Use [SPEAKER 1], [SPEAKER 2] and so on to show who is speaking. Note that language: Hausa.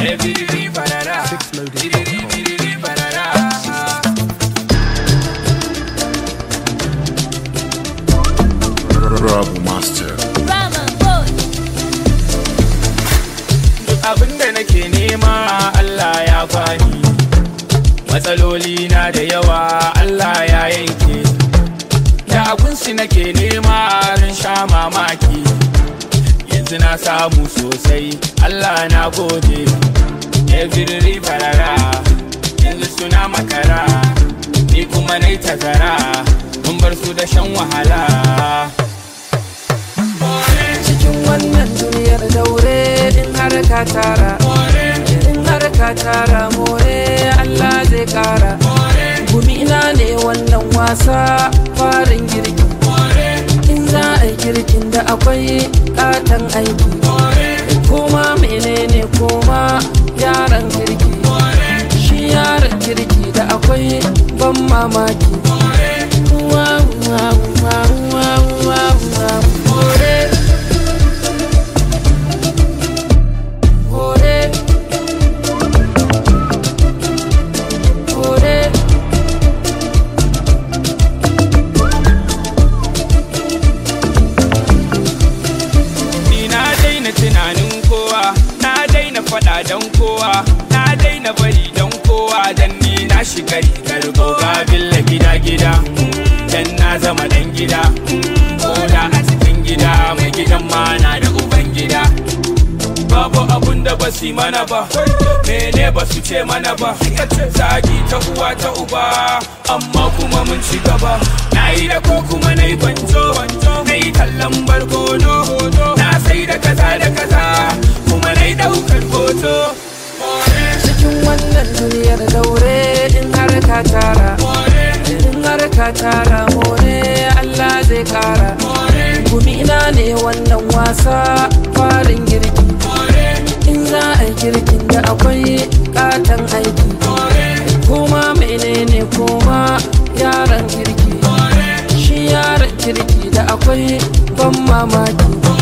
[SPEAKER 1] Ebiriri barara. Biriri biriri barara.
[SPEAKER 2] Rabu Master.
[SPEAKER 1] abin da nake nema Allah ya bani matsaloli na da yawa Allah ya yanke da abinsu nake nema ran sha mamaki yanzu na samu sosai Allah na gode every farara yanzu suna makara ni kuma nai tazara mun bar su da shan wahala
[SPEAKER 3] cikin wannan duniyar daure in har ka tara in har ka tara more Allah zai kara gumina ne wannan wasa farin girki in za a yi girkin da akwai katon aiki koma menene koma yaran kirki shi yaran kirki da akwai ban mamaki Wow, wow, wow, wow, wow, wow. More. More. More.
[SPEAKER 1] Ni na daina tunanin kowa, na daina faɗa don kowa, na daina bari don kowa dan ni na shiga rigar goga billa gida gida, dan na zama dan gida, koda a cikin gida mai gidan ma na da uban gida. Babu abun da ba su mana ba, mene ba su ce mana ba, zagi ta uwa ta uba, amma kuma mun ci gaba. Na yi da ko kuma na yi banjo, na yi kallon barkono, na sai da kaza da kaza, kuma na yi daukar hoto.
[SPEAKER 3] cikin wannan duniyar daure in har ka tara in har ka tara more Allah zai kara gumina ne wannan wasa farin girki in za a yi girkin da akwai katon aiki kuma menene kuma yaran kirki shi yaran kirki da akwai ban mamaki